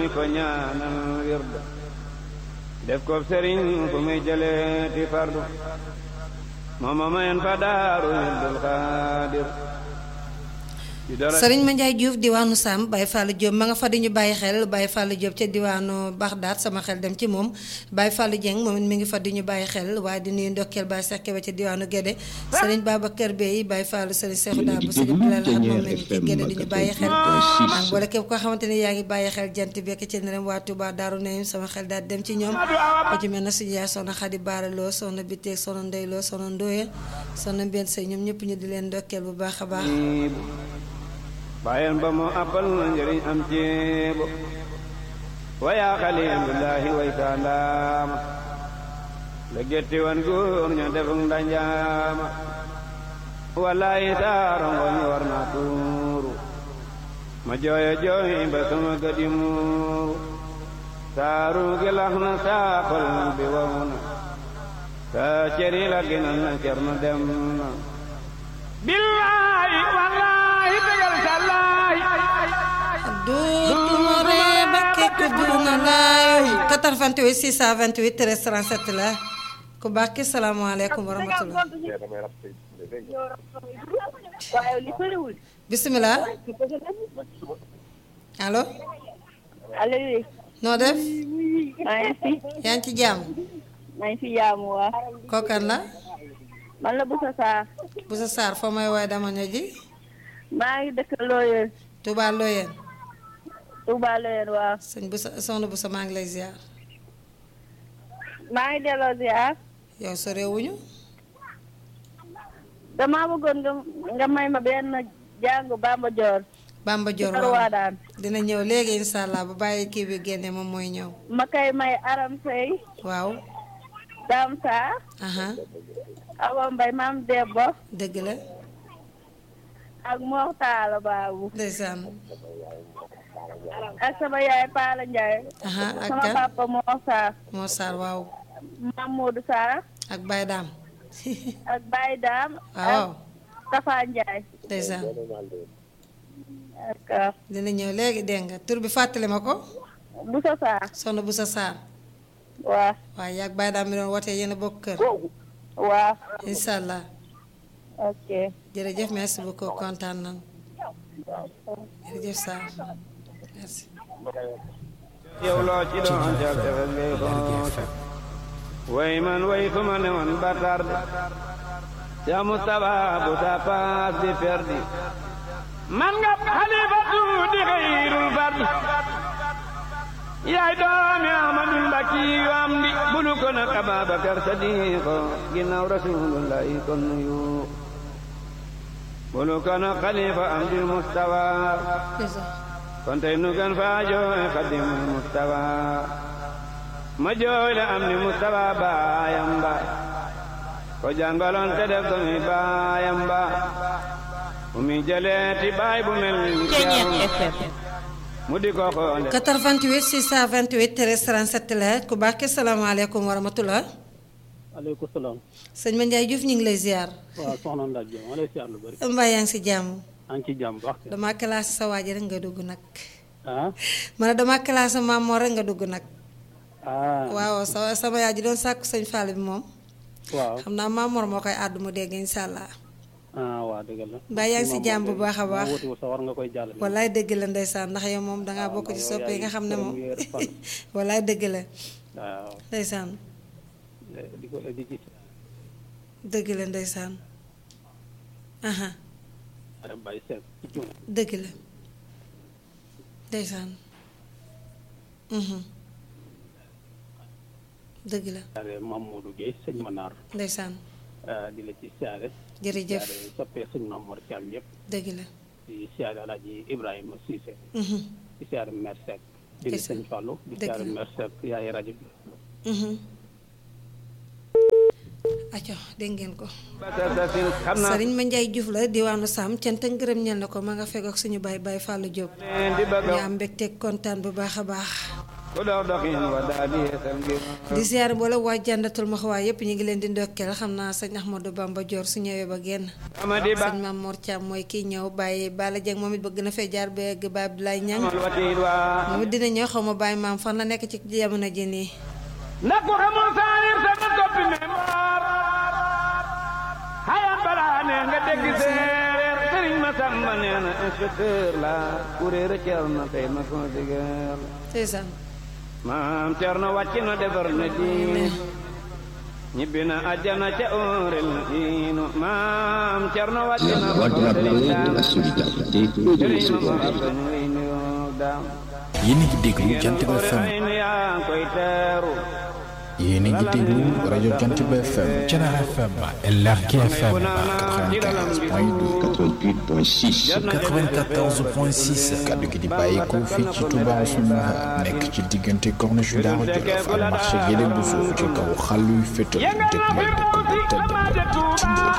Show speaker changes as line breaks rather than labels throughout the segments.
ko ñaanal wird def ko sëriñ fu muy jëlee ti fardu mooma mayen fa daaru Abdul Xaadir
sëriñ ma Njaay Diouf diwaanu Sam Baye Fallou Diop ma nga fa di ñu bàyyi xel Baye Fallou Diop ca diwaanu Baxdaat sama xel dem ci moom Baye Fallou Dieng moom it mi ngi fa di ñu bàyyi xel waaye di nuyu ndokkeel Baye Seck ba ca diwaanu Gédé sëriñ Babacar Bey Baye Fallou sëriñ Seexu Daa bu sëriñ Bilal ak moom la ñu ci Gédé di ñu bàyyi xel ak wala képp koo xamante ni yaa ngi bàyyi xel jant bekk ci nerem waa Touba Daaru Nayim sama xel daal dem ci ñoom ko ci mel na suñu yaay soxna Xadi Baaraloo soxna Biteeg soxna Ndeyloo soxna Ndooye soxna Mbène Sey ñoom ñëpp ñu di leen ndokkeel bu baax a baax
bayan ba moo appal na njëriñ am ceebo waya xalilullahi way saa ndaama la getti wan góor ña defuk ndanjaama wallahi saarongoñ war na tuuru ma jooyo jooy ba sama gadi muuru saaru gi lax na saakol bi wow na saa ceri la ginal na cerno dem na billahi wallahi tegal sallahi
duutuma ree ba kekk duuna laay 88 628 13 37 la ku baax ki salaamaaleykum wa rahmatulah bisimilah allo
allo oui.
noo def
maa ngi fi.
yaa ngi ci jàmm
maa ngi fi jaamu waa.
kookan la
man la Boussa Sarr.
bu sa saar foo may woy dama ño ji
maa ngi dëkk Loyeen.
Touba Loyeen
Touba Loyeen waaw.
sëñ bu sa soxna bu sa maa ngi lay ziar
maa ngi delloo ziar.
yow sa réewuñu
damaa bëggoon nga nga may ma benn jàngu Bamba Dior.
Bamba Dior
Kër
waaw
Waadaan.
dina ñëw léegi incha allah bu bàyyi kii bi génne moom mooy ñëw
ma koy may Aram Sey.
waaw
Dame Sarr.
aha
Awa Mbaye maam Debbo.
dëgg la
ak Mor Talla Babou.
ndeysaan
ak sama yaay Paala Ndiaye.
aha ak
sama
kan
papa Mor Sarr.
moo saar waaw
Mamadou Sarr.
ak Baye Daam
ak Baye Dame.
waaw
ak Tafa Ndiaye.
ndeysaan
ak
dina ñëw léegi dégg nga tur bi fàttali ma ko
Boussa Sarr.
soxna bu sa saar
waaw.
waaye yaag Baye Daam mi doon wootee yéen a bokk kër
waaw.
incha allah
ok.
jërëjëf merci beaucoup kontaan nan jërëjëf Sarr merci
yow loo ci doon jël defal ngay xool way man way fu ma ne woon ba tarde ca Mustapha bu sa paas di perdi man nga xalifatu di xayrul fardi yaay doomi Ahmadul Mbakki yu am di bulu ko nag Ababakar Sadiqo ginnaaw rasulullahi kon nuyu bulu ko nag xalifa am di Mustafa kon tey nu gan faa jooy xadimul mustawa ma jooy la am ni mustawa baayam ba ko jàngaloon te def ko mi baayam ba fu mi jëlee ti baay bu mel ni mu di ko xoole
88 628 13 37 la ku baax ki salaamaaleykum wa rahmatulah
aleykum salaam
sëñ Ma Ndiaye Diouf ñu ngi lay ziar
waaw soxna Ndak Diop ma lay siyaar lu bëri
mbaa yaa ngi si jàmm
maa ngi ci jàmm bu baax kay.
dama classé sa waa ji rek nga dugg nag
ah
ma ne dama classé maam moo rek nga dugg nag
ah
waaw sa sama yaay ji doon sàkku sëñ Fall bi moom
waaw
xam naa maam Mor moo koy àddu mu dégg incha allah
ah waa dëgg la
mbaa yaa ngi si jàmm bu baax a baax
wuti sa war nga koy jàllale
wallaay dëgg la ndeysaan ndax yow moom dangaa bokk ci soppe yi nga xam ne moom wallaay dëgg la
waaw
ndeysaan
di ko di ci
dëgg la ndeysaan aha
ara bàyyi seet ci cuun
dëgg la ndeysaan mhm dëgg la
siyaare Mamadou Guèye sëñ Manar
ndeysaan
di la ci siyaare
jërëjëf
siyaare soppee sëñ Mamour Thiam yëpp
dëgg la
di siyaare Alaaji Ibrahima Cissé
mhm
di siyaare Mère Seck di la
Ndeysaan.
sëñ Fallou di
Dëgg
siyaare
la.
Mère Seck yaay rajo bi
mhm aco dégg ngeen ko
basasin xam naa
sëriñ ma Njaay Juuf la diwaanu Sam cant ak ngërëm ñel na ko ma nga fekk ak suñu baay baay Fallou Diop
leen di bëgg
ñu
a
am mbégte kontaan bu baax a baax
ku dox doxin wa daa di yeesal ngir
di ziar mboolem waa jàndatul ma xawaay yëpp ñu ngi leen di ndokkeel xam naa sëñ Ahmadou Bamba Dior su ñëwee ba génn
amadi ba
sëñ Mame Mor Thiam mooy kii ñëw bàyyi Bala Dieng moom it bëgg na fee jaar ba egg ba Abdoulaye Niang
amal watiit waa
moom it dina ñëw xaw ma bàyyi maam fan la nekk ci jamono ji nii
ndax ku xamul saanir sama koppi membar xayaan balaa ne nga dégg séeréer sëriñ ma samba nee na inspecteur la kuréer a cer na tey ma consigeer
ndeysaan
maam cer na wàcc na defar na diine ñibbi na àjjana ca óorel na diinu maam cer na wàcc na
La voix de la paix, de la solidarité et de
sëriñ ma
l'espoir.
mor ñu ngi nuyoo daam
yéen a ngi déglu Jant bi
Jigéen
FM
ay nu yaa ngi koy teeru
yéen a ngi déglu rajo Jant bi FM Thiénaba FM LRK FM 95.2 94.6 kaddu gi di bàyyeekoo fii ci Touba Ousmane nekk ci diggante corniche Daaru Jolof ak marché Guédé bu suuf ci kaw xàllu yu fétal dëgmal dëkk bu tedd ba di Tindóoli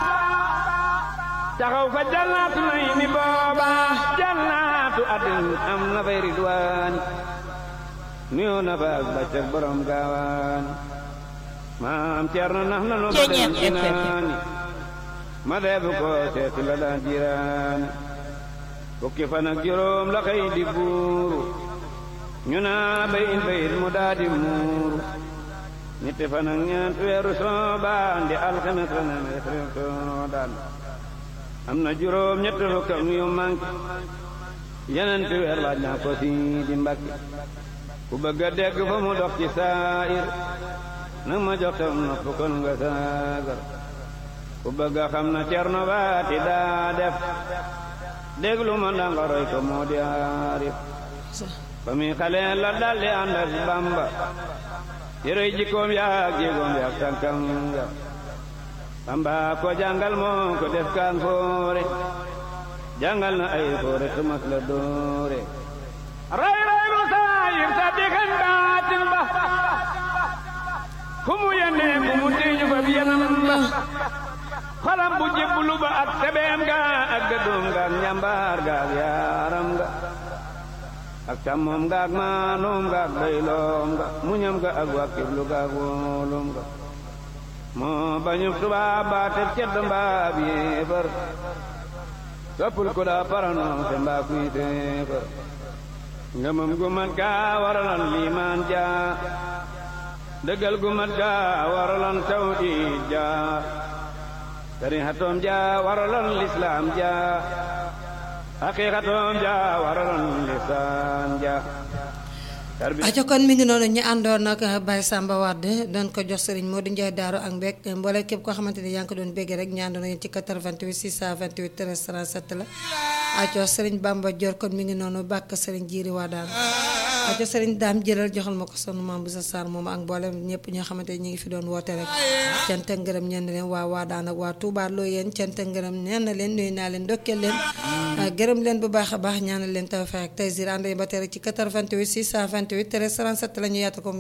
taxaw fa jannaatu nay ni booba jannaatu adin am na fay ridwaan nuyoo na fa ak bàccak borom gaawaan maam Cerno nax na noo ba dem jinaani ma deebu ko seeti la daan jiraani fukki fan ak juróom la xëy di buuru ñu naa bayin bayit mu daa di muuru ñetti fan ak ñeent weeru soobaan di alxames la ne weeru soodaan am na juróom ñett fukkam yu manqué yeneen ti weer laaj naa ko si di mbakki ku bëgg a dégg fa mu dox ci saayir nag ma jox tam nopp kon nga saagar ku bëgg a xam na cerno baati daa def déglu ma ndanga roy ko moo di aarif ba muy xale la daldi ànd ak bamba yërëy jikkoom yaak jéegoom yaak tànkam ya bamba ko jàngal moo ko def kaan foore jàngal na ay foore tumas la doore ray ray lu saayir sa digan baatin ba fu mu yennee fu mu tiiñu fa biyanam ba xolam bu jébbulu ba ak sebeem ga ak gëddoom ga ak njambaar ga ak yaaram ga ak càmmoom ga ak maanoom ga ak bayloom ga muñam ga ak wàkkirlu ga ak wóolum ga moo bañu tubaab baa teb cedd mbaa bi yéefar soppul ku daa paranoo te mbaa kuy téefar ngëmam gu mat gaa waralan liimaan jaa dëggal gu mat gaa waralan tawhiid jaa sarihatoom jaa waralan lislaam jaa haqiqatoom jaa waralan lisaan jaa
aco kon mi ngi noonu ñu àndoon nag Baye Samba Wade doon ko jox sëriñ Modou Ndiaye Daaru ak Mbek mboole képp koo xamante ni yaa ngi ko doon béggee rek ñu àndoon yéen ci 88 628 13 37 la aco sëriñ Bamba Dior kon mi ngi noonu bàkk sëriñ Jiiri waa daan aco sëriñ daam jëlal joxal ma ko sonu maam bu sa saar moom ak mboolem ñëpp ñoo xamante ni ñu ngi fi doon woote rek cant ak ngërëm ñeen leen waa waa daan ak waa Touba loo yéen cant ak ngërëm ñeen na leen nuyu naa leen ndokkeel leen gërëm leen bu baax a baax ñaanal leen tawfeex ak taysir ànd ba tey rek ci 88 628 13 37 la ñu yaatu ko